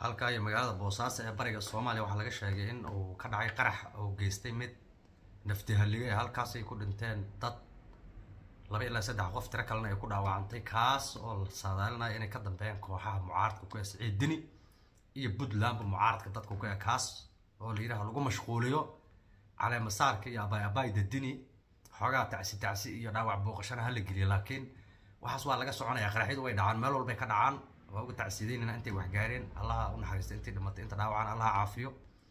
halkaa iyo magaalada boosaaso ee bariga soomaaliya waxaa laga sheegay in uu ka dhacay qarax oo geystay mid naftihalliga ee halkaasay ku dhinteen dad laba ilaa saddex qof tiro kalena ay ku dhaawacantay kaas oo la saadaalinaya inay ka dambeeyaan kooxaha mucaaradka ku esa ciidini iyo puntlandba mucaaradka dadka ku e kaas oo la yidhaha lagu mashquuliyo caleemasaarka iyo abaay abaay dadini xoogaa tacsi tacsi iyo dhaawac booqashana hala geliya laakiin waxaas waa laga soconaya qaraxyadu way dhacaan meel walbay ka dhacaan waa uga tacsiideynayna intay waxgaareen allaha u naxariista intay dhimatay inta dhaawacaan allaha caafiyo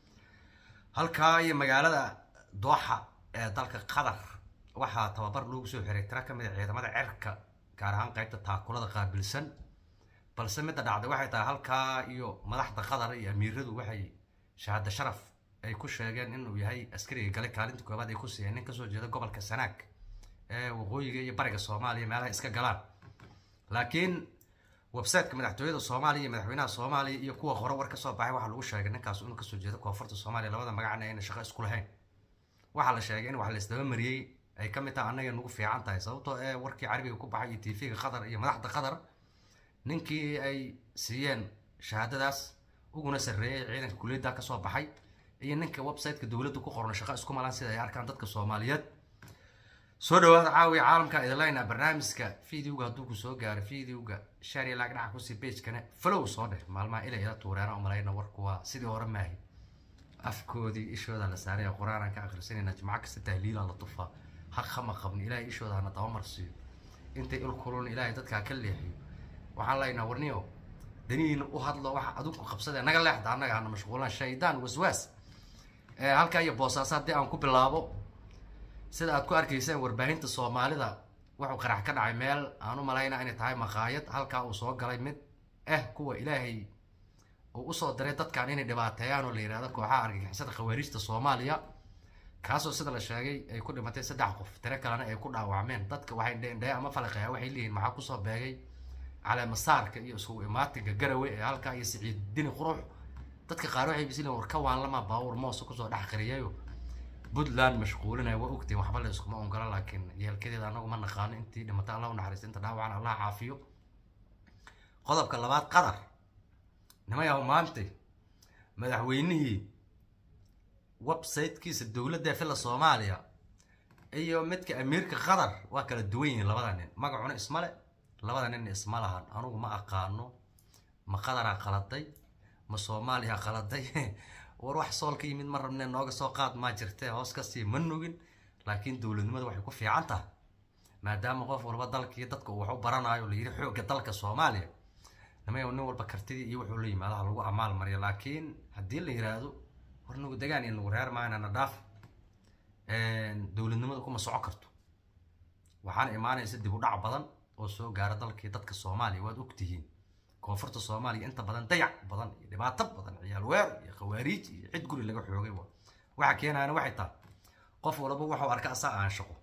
halkaa iyo magaalada dooxa ee dalka qatar waxaa tababar loogu soo xiray tira ka mid a ciidamada cerka gaar ahaan qaybta taakulada qaabilsan balse midda dhacday waxay tahay halkaa iyo madaxda qatar iyo amiiradu waxay shahaado sharaf ay ku sheegeen inuu yahay askariga galay kaalinta koobaad ay ku siiyeen nin kasoo jeeda gobolka sanaag ee waqooyiga iyo bariga soomaaliya meelaha iska galaan laakiin websiteka madaxtooyada soomaaliya iyo madaxweynaha soomaaliya iyo kuwa hore war kasoo baxay waxaa lagu sheegay ninkaas inuu kasoo jeedo koonfurta soomaaliya labada magacna ayna shaqo isku lahayn waxaa la sheegay in wax la isdaba mariyey ay ka mid tahay annaga nagu fiican tahay sababtoo ee warkii carabiga ku baxay iyo tvga qatar iyo madaxda qatar ninkii ay siiyeen shahaadadaas uguna sarreeyay ciidanka kuliyadda kasoo baxay iyo ninka websiteka dowladda ku qoran shaqo isku malaan sida ay arkaan dadka soomaaliyeed soo dhawaada caawiya caalamka idinlayna barnaamijka videoga hadduu ku soo gaaro videoga shariya laag dhaca kusii bagekana flow soo dheh maalmaha ilay ila tuureena umalayna warku waa sidii hore maahi afkoodii ishooda la saaraya qur-aanaan ka akhrisanayna jimco kasta tahliila la tufaa haq hama qabni ilaahay ishooda hana tabamar siiyo intay il kulun ilaahay dadkaa ka leexiyo waxaan laynaa warniyo danihiina u hadlo waxa adinku qabsadee naga leexda annaga hana mashquulaan shaydaan waswaas halkaa iyo boosaaso haddii aan ku bilaabo sida aad ku arkayseen warbaahinta soomaalida wuxuu qarax ka dhacay meel aan u malayna inay tahay maqaayad halkaa uu soo galay mid ah kuwa ilaahay uu usoo diray dadkan inay dhibaateeyaan oo la yidhahdo kooxaha argagixisada khawaariijta soomaaliya kaasoo sida la sheegay ay ku dhimatay saddex qof tiro kalena ay ku dhaawacmeen dadka waxay dheendhee ama falaqeeya waxay leeyihin maxaa kusoo beegay caleemasaarka iyo isugu imaatinka garawe ee halkaa iyo siciid dini qurux dadka qaar waxay bisleen war ka waanlama baawur moosa kusoo dhex qariyayo puntland mashquulinaya waa ogtiin waxba la iskuma ongola laakiin yeelkadeeda anagu ma naqaano intii dhimata allah u naxariista inta dhaawacan allah caafiyo qodobka labaad qatar nimayahu maantay madaxweynihii websitekiisa dowladda filla soomaaliya iyo midka amiirka qatar waa kala duwan yihiin labada nin magacuna ismale labada nin isma lahan anugu ma aqaano ma qadaraa qaladay ma soomaaliya qaladay war wax sool ka yimid ma rabne nooga soo qaad maa jirtee hoos kasii ma nugin laakiin dowladnimada waxay ku fiican tahay maadaama qof walba dalkii dadka uu wax u baranayo la yidhi xoogga dalka soomaaliya nimay nin walba kartidii iyo wuxuu la yimaadaha lagu amaal mariyo laakiin haddii la yiraahdo war nagu degaan iyo nagu reer maayna na dhaaf dowladnimada kuma soco karto waxaana imaanaysa dib u dhac badan oo soo gaara dalkii dadka soomaaliya waad ogtihiin koonfurta soomaaliya inta badan dayac badan iyo dhibaato badan ciyaal weer iyo khawaariij iyo cid guri laga xoogay waxa keenayana waxay tahay qof walba waxuu arka asaa aan shaqo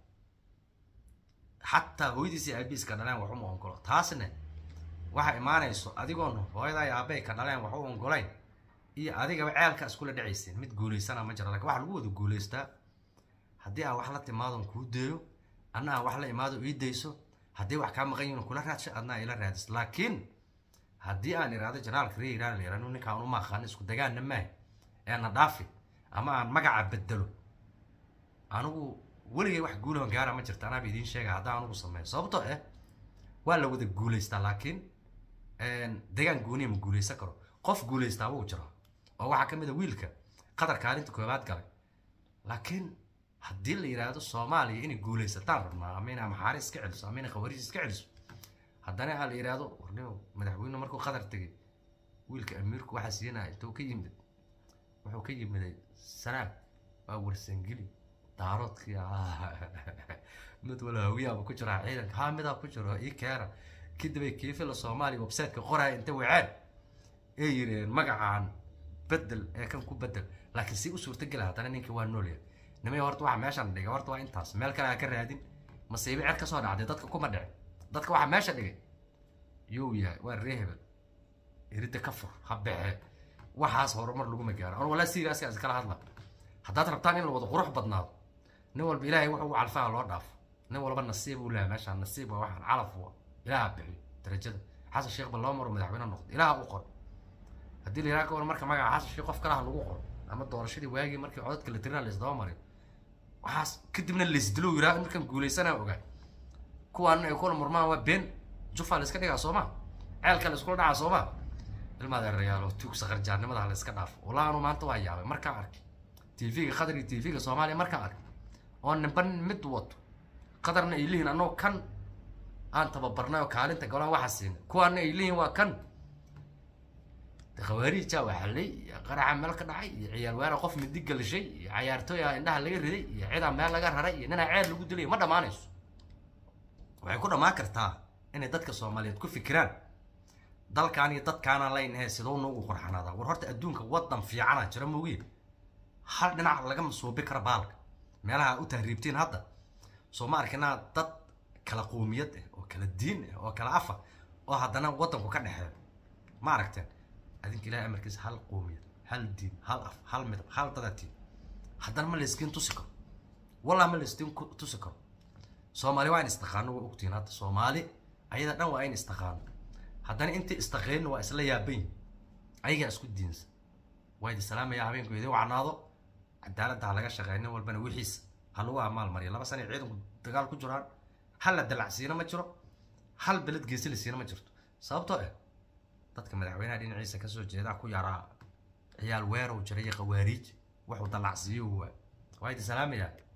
xataa hooyadiisii aabiiska dhaleen wax uma ongolo taasna waxa imaanayso adigoon hooyaday aabay ka dhaleen wax u ongolayn iyo adigaba ceelka iskula dhacayseen mid guulaysana ma jira lakin waxa lagu wada guulaystaa haddii aan wax la timaadon kuu deeyo anna aan wax la imaado ii dayso haddii wax kaa maqan yihin kula raadsho adna ila raadis laakiin haddii aan iraado janaalka ree iraan la yirahdo ninkaan uma aqaano isku dagaanna maaha ee na dhaafi ama aan magaca bedelo anigu weligay wax guulahan gaara ma jirta anaaba idiin sheega haddaan anugu sameeyo sababtoo ah waa la wada guulaystaa laakiin degaan gooniya ma guulaysan karo qof guulaystaa wuu jira oo waxaa ka mid a wiilka qatar kaalinta koobaad galay laakiin haddii la yidhaahdo soomaaliya inay guulaysataan rabnaa ama inay maxaari iska celiso ama inay khawaariij iska celiso haddana aa la yidhaahdo warnimo madaxweyne markuu qatar tegay wiilka amiirku waxaa siinaya intuu ka yimid wuxuu ka yimiday sanaag waa warsangeli daaroodkii mid wala hawiyaaba ku jira ciidanka haa midaa ku jiro ii keena kadibay kiifila soomaaliya websiteka qoraya inta waceen ee yireen magacaan bedel ee kan ku bedel laakiin si u suurtagela haddana ninkii waa noolya nimay horta waxa meeshan dhigay horta waa intaas meel kale ha ka raadin masiibo cer kasoo dhacday dadka kuma dhicin dadka waxaa meesha dhigay yow yahay waa ree hebel iridda ka fur ha bexe waxaas horumar laguma gaaro an walaa siigaaskaas kala hadla haddaad rabtaan in la wada qurux badnaado nin walba ilaahay wuxuu calfaha loo dhaafo nin walba nasiib uu lehay meeshaan nasiib waa waxaan calaf waa ilaaha bixiyo darajada xasan sheekh ba loo maro madaxweyne noqdo ilaaha u qor haddii haddii la yidhaha ka waran marka magaca xasashii qof kalaha lagu qoro ama doorashadii waagii markii codadka la tirina laisdaba marin waxaas kadibna laisdilo yidhaha markaan guulaysanaa ogaa kuwaan ay kula murmaan waa been jufa la iska dhigaa sooma ceelka la iskula dhacaa sooma ilmaad erayaalo tuug saqarjaarnimada la iska dhaafo walaa anu maanta waa yaabay markaan arkay tv-ga qatar iyo tv-ga soomaaliya markaan arkay oo nimba mid wato qatarna ay lihiin annagoo kan aan tababarnay oo kaalinta galaan waxa siinay kuwaana ay lihiin waa kan khawaariija waa xallay iyo qaraxa meel ka dhacay iyo ciyaal weera qof midi galishay iyo cayaartooy ah indhaha laga riday iyo cidaa meel laga raray iyo ninaa ceel lagu dilay ma dhammaanayso waxay ku dhammaan kartaa inay dadka soomaaliyeed ku fikiraan dalkaan iyo dadkaanaan leynahe sidoo noogu qurxanaadaa war horta adduunka wadan fiicana jira moogiin hal dhinac lagama suubi kara baalka meelaha u tahriibtiin hadda soo ma arkinaa dad kala qoomiyad ah oo kala diin ah oo kala afa oo haddana wadanku ka dhexeeyo ma aragteen adinka ilahay amarkiisa hal qoomiyad hal diin hal af hal midab hal dadatiin haddana ma layskiin tusi karo wallah ma layskiin tusi karo soomaali waa in istaqaano waa ogtihiin hadda soomaali ayada dhan waa in istaqaano haddana intii istaqeenna waa isla yaaban ayagaa isku diinsa waa idi salaamaya habeenku idin wacnaado cadaaladda ha laga shaqeeya nin walbana wixiisa ha lagu amaal mariya laba sana ciidanku dagaal ku jiraan hal la dalacsiina ma jiro hal beled geesi la siina ma jirto sababtoo ah dadka madaxweynaha dhinaciisa kasoo jeedaa ku yaraa ciyaal weerow jira iyo qawaariij wuxuu dalacsiiyo waa waa idi salaamayaa